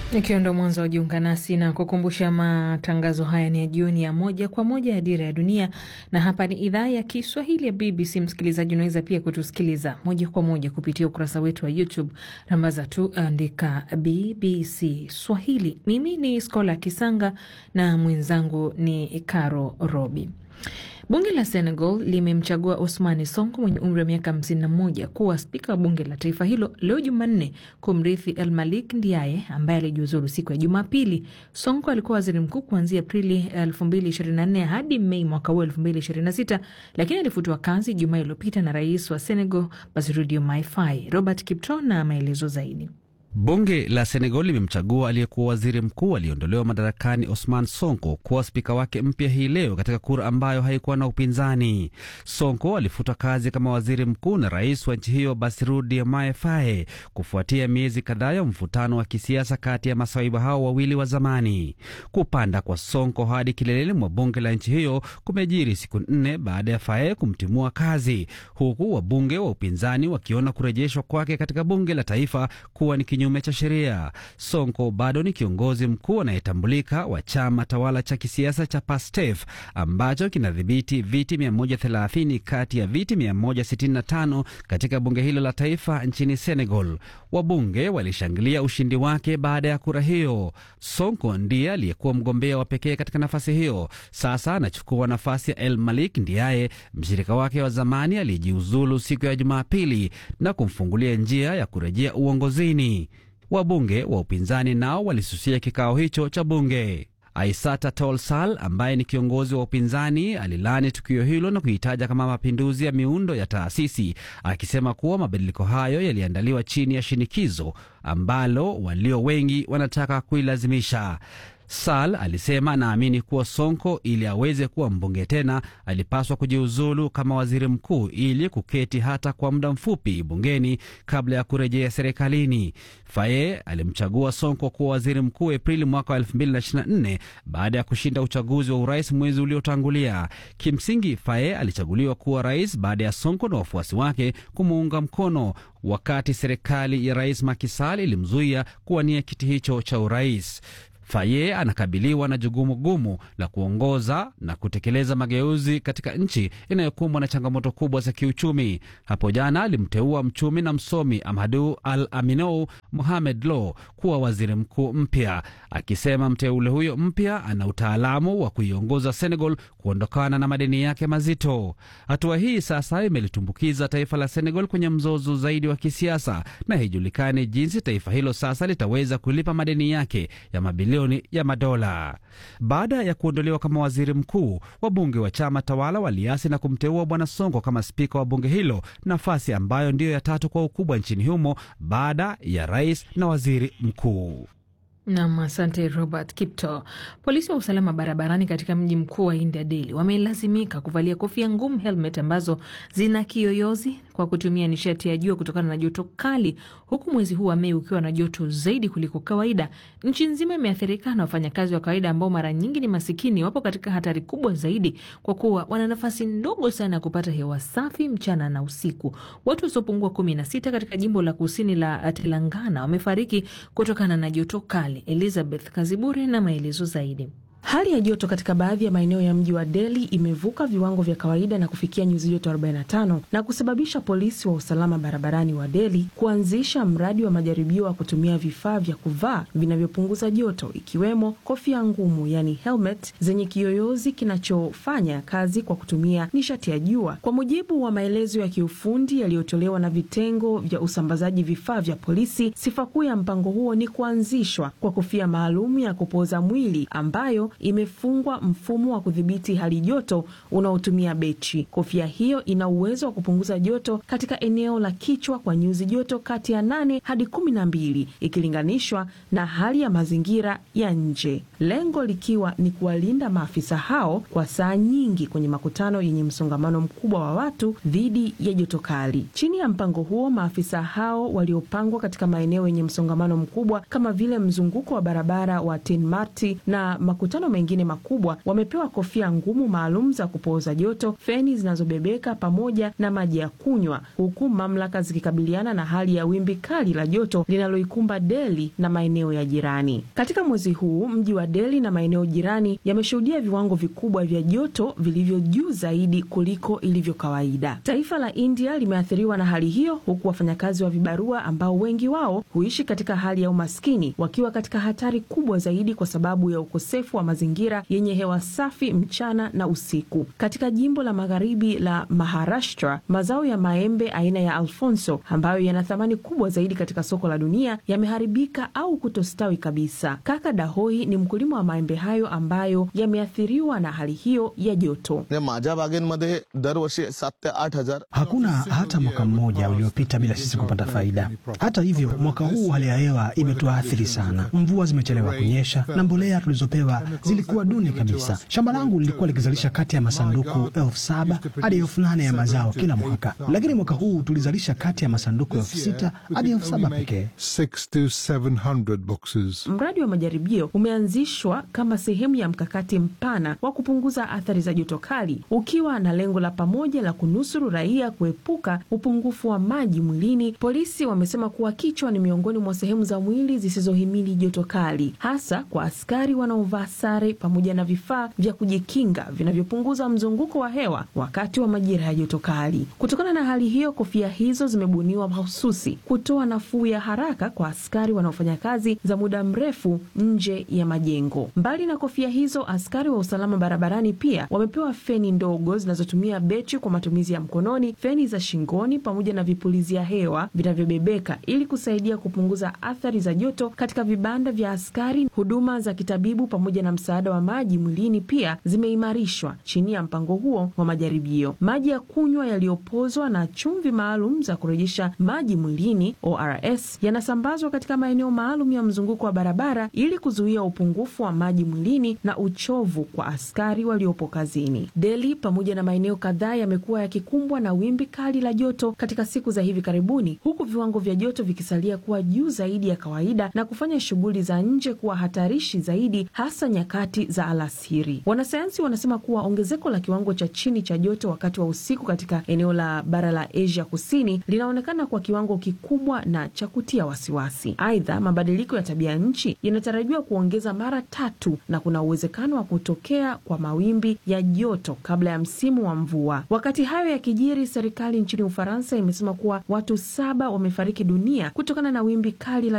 Ikiwa ndo mwanzo wa jiunga nasi na kukumbusha, matangazo haya ni ya jioni ya moja kwa moja ya Dira ya Dunia, na hapa ni idhaa ya Kiswahili ya BBC. Msikilizaji, unaweza pia kutusikiliza moja kwa moja kupitia ukurasa wetu wa YouTube, rambaza tu andika BBC Swahili. Mimi ni Skola Kisanga na mwenzangu ni Caro Robi. Bunge la Senegal limemchagua Ousmane Sonko mwenye umri wa miaka 51 kuwa spika wa bunge la taifa hilo leo Jumanne, kumrithi El Malik Ndiaye ambaye alijiuzulu siku ya Jumapili. Sonko alikuwa waziri mkuu kuanzia Aprili 2024 hadi Mei mwaka huu 2026, lakini alifutwa kazi Jumaa iliyopita na rais wa Senegal Bassirou Diomaye Faye. Robert Kipto na maelezo zaidi. Bunge la Senegal limemchagua aliyekuwa waziri mkuu aliyeondolewa madarakani Osman Sonko kuwa spika wake mpya hii leo katika kura ambayo haikuwa na upinzani. Sonko alifutwa kazi kama waziri mkuu na rais wa nchi hiyo Bassirou Diomaye Faye kufuatia miezi kadhaa ya mvutano wa kisiasa kati ya masaiba hao wawili wa zamani. Kupanda kwa Sonko hadi kileleni mwa bunge la nchi hiyo kumejiri siku nne baada ya Faye kumtimua kazi, huku wabunge wa upinzani wakiona kurejeshwa kwake katika bunge la taifa kuwa ni kinyume cha sheria. Sonko bado ni kiongozi mkuu anayetambulika wa chama tawala cha kisiasa cha PASTEF ambacho kinadhibiti viti 130 kati ya viti 165 katika bunge hilo la taifa nchini Senegal. Wabunge walishangilia ushindi wake baada ya kura hiyo. Sonko ndiye aliyekuwa mgombea wa pekee katika nafasi hiyo. Sasa anachukua nafasi ya El Malik Ndiaye, mshirika wake wa zamani aliyejiuzulu siku ya Jumapili na kumfungulia njia ya kurejea uongozini. Wabunge wa upinzani nao walisusia kikao hicho cha bunge. Aissata Tall Sall ambaye ni kiongozi wa upinzani alilani tukio hilo na kuitaja kama mapinduzi ya miundo ya taasisi, akisema kuwa mabadiliko hayo yaliandaliwa chini ya shinikizo ambalo walio wengi wanataka kuilazimisha. Sal alisema anaamini kuwa Sonko ili aweze kuwa mbunge tena alipaswa kujiuzulu kama waziri mkuu ili kuketi hata kwa muda mfupi bungeni kabla ya kurejea serikalini. Faye alimchagua Sonko kuwa waziri mkuu Aprili mwaka wa 2024 baada ya kushinda uchaguzi wa urais mwezi uliotangulia. Kimsingi, Faye alichaguliwa kuwa rais baada ya Sonko na wafuasi wake kumuunga mkono wakati serikali ya rais Macky Sall ilimzuia kuwania kiti hicho cha urais. Faye anakabiliwa na jukumu gumu la kuongoza na kutekeleza mageuzi katika nchi inayokumbwa na changamoto kubwa za kiuchumi. Hapo jana alimteua mchumi na msomi Amadu Al Aminou Mohamed Lo kuwa waziri mkuu mpya, akisema mteule huyo mpya ana utaalamu wa kuiongoza Senegal kuondokana na madeni yake mazito. Hatua hii sasa imelitumbukiza taifa la Senegal kwenye mzozo zaidi wa kisiasa, na haijulikani jinsi taifa hilo sasa litaweza kulipa madeni yake ya mabilioni ya madola. Baada ya kuondolewa kama waziri mkuu, wabunge wa chama tawala waliasi na kumteua bwana Sonko kama spika wa bunge hilo, nafasi ambayo ndiyo ya tatu kwa ukubwa nchini humo baada ya rais na waziri mkuu. Nam, asante Robert Kipto. Polisi wa usalama barabarani katika mji mkuu wa India, Delhi, wamelazimika kuvalia kofia ngumu, helmet ambazo zina kiyoyozi kwa kutumia nishati ya jua kutokana na joto kali, huku mwezi huu wa Mei ukiwa na joto zaidi kuliko kawaida. Nchi nzima imeathirika na wafanyakazi wa kawaida ambao mara nyingi ni masikini, wapo katika hatari kubwa zaidi kwa kuwa wana nafasi ndogo sana ya kupata hewa safi mchana na usiku. Watu wasiopungua kumi na sita katika jimbo la kusini la Telangana wamefariki kutokana na joto kali. Elizabeth Kaziburi na maelezo zaidi. Hali ya joto katika baadhi ya maeneo ya mji wa Delhi imevuka viwango vya kawaida na kufikia nyuzi joto 45 na kusababisha polisi wa usalama barabarani wa Delhi kuanzisha mradi wa majaribio wa kutumia vifaa vya kuvaa vinavyopunguza joto ikiwemo kofia ngumu, yani helmet zenye kiyoyozi kinachofanya kazi kwa kutumia nishati ya jua. Kwa mujibu wa maelezo ya kiufundi yaliyotolewa na vitengo vya usambazaji vifaa vya polisi, sifa kuu ya mpango huo ni kuanzishwa kwa kofia maalum ya kupoza mwili ambayo imefungwa mfumo wa kudhibiti hali joto unaotumia betri. Kofia hiyo ina uwezo wa kupunguza joto katika eneo la kichwa kwa nyuzi joto kati ya nane hadi kumi na mbili ikilinganishwa na hali ya mazingira ya nje, lengo likiwa ni kuwalinda maafisa hao kwa saa nyingi kwenye makutano yenye msongamano mkubwa wa watu dhidi ya joto kali. Chini ya mpango huo, maafisa hao waliopangwa katika maeneo yenye msongamano mkubwa kama vile mzunguko wa barabara wa Tin Marti na makutano maeneo mengine makubwa wamepewa kofia ngumu maalum za kupooza joto, feni zinazobebeka pamoja na maji ya kunywa, huku mamlaka zikikabiliana na hali ya wimbi kali la joto linaloikumba Delhi na maeneo ya jirani. Katika mwezi huu mji wa Delhi na maeneo jirani yameshuhudia viwango vikubwa vya joto vilivyo juu zaidi kuliko ilivyo kawaida. Taifa la India limeathiriwa na hali hiyo, huku wafanyakazi wa vibarua ambao wengi wao huishi katika hali ya umaskini wakiwa katika hatari kubwa zaidi kwa sababu ya ukosefu wa mazingira yenye hewa safi mchana na usiku. Katika jimbo la magharibi la Maharashtra, mazao ya maembe aina ya Alfonso ambayo yana thamani kubwa zaidi katika soko la dunia yameharibika au kutostawi kabisa. Kaka Dahoi ni mkulima wa maembe hayo ambayo yameathiriwa na hali hiyo ya joto. Hakuna hata mwaka mmoja uliopita bila sisi kupata faida. Hata hivyo, mwaka huu hali ya hewa imetuathiri sana. Mvua zimechelewa kunyesha na mbolea tulizopewa zilikuwa duni kabisa. Shamba langu lilikuwa likizalisha kati ya masanduku elfu saba hadi elfu nane ya mazao kila mwaka, lakini mwaka huu tulizalisha kati ya masanduku elfu sita hadi elfu saba pekee. Mradi wa majaribio umeanzishwa kama sehemu ya mkakati mpana wa kupunguza athari za joto kali, ukiwa na lengo la pamoja la kunusuru raia kuepuka upungufu wa maji mwilini. Polisi wamesema kuwa kichwa ni miongoni mwa sehemu za mwili zisizohimili joto kali, hasa kwa askari wanaovaa sare pamoja na vifaa vya kujikinga vinavyopunguza mzunguko wa hewa wakati wa majira ya joto kali. Kutokana na hali hiyo, kofia hizo zimebuniwa mahususi kutoa nafuu ya haraka kwa askari wanaofanya kazi za muda mrefu nje ya majengo. Mbali na kofia hizo, askari wa usalama barabarani pia wamepewa feni ndogo zinazotumia betri kwa matumizi ya mkononi, feni za shingoni pamoja na vipulizia hewa vinavyobebeka ili kusaidia kupunguza athari za joto katika vibanda vya askari. Huduma za kitabibu pamoja na msaada wa maji mwilini pia zimeimarishwa chini ya mpango huo wa majaribio. Maji ya kunywa yaliyopozwa na chumvi maalum za kurejesha maji mwilini ORS yanasambazwa katika maeneo maalum ya mzunguko wa barabara ili kuzuia upungufu wa maji mwilini na uchovu kwa askari waliopo kazini. Delhi pamoja na maeneo kadhaa yamekuwa yakikumbwa na wimbi kali la joto katika siku za hivi karibuni, huku viwango vya joto vikisalia kuwa juu zaidi ya kawaida na kufanya shughuli za nje kuwa hatarishi zaidi, hasa nyakati za alasiri. Wanasayansi wanasema kuwa ongezeko la kiwango cha chini cha joto wakati wa usiku katika eneo la bara la Asia Kusini linaonekana kwa kiwango kikubwa na cha kutia wasiwasi. Aidha, mabadiliko ya tabia nchi yanatarajiwa kuongeza mara tatu na kuna uwezekano wa kutokea kwa mawimbi ya joto kabla ya msimu wa mvua. Wakati hayo yakijiri, serikali nchini Ufaransa imesema kuwa watu saba wamefariki dunia kutokana na wimbi kali la